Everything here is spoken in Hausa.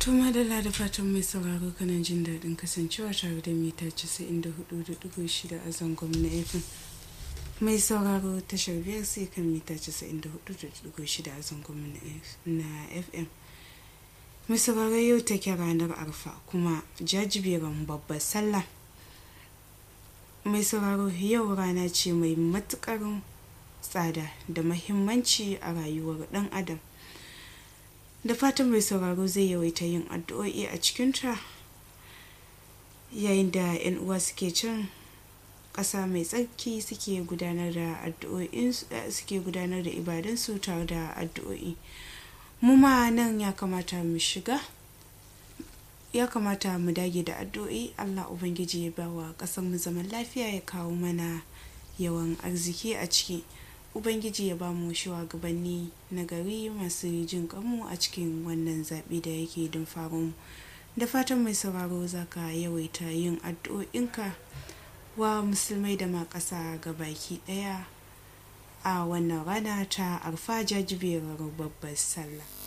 Tuma da da fatan mai sauraro kanan jin daɗin kasancewa tare da mita 94.6 a zangon na FM. Mai sauraro tashar biyar sai kan mita 94.6 a zangon na FM. Mai sauraro yau take ranar arfa kuma jajiberin babbar sallah. Mai sauraro yau rana ce mai matuƙar tsada da mahimmanci a rayuwar ɗan adam. da fatan mai sauraro zai yawaita yin addu'o'i a cikinta yayin da 'yan uwa suke can ƙasa mai tsarki suke gudanar da addu'o'in suke gudanar da ibadansu tare da addu'o'i mu ma nan ya kamata mu shiga ya kamata mu dage da addu'o'i allah ubangiji ya ba wa ƙasar mu zaman lafiya ya kawo mana yawan arziki a ciki ubangiji ya ba mu shugabanni na gari masu jin kanmu a cikin wannan zaɓe da yake don faru da fatan mai sauraro za ka yawaita yin addu'o'inka wa musulmai da ma ƙasa ga baki ɗaya a wannan rana ta arfa jajiberar babbar sallah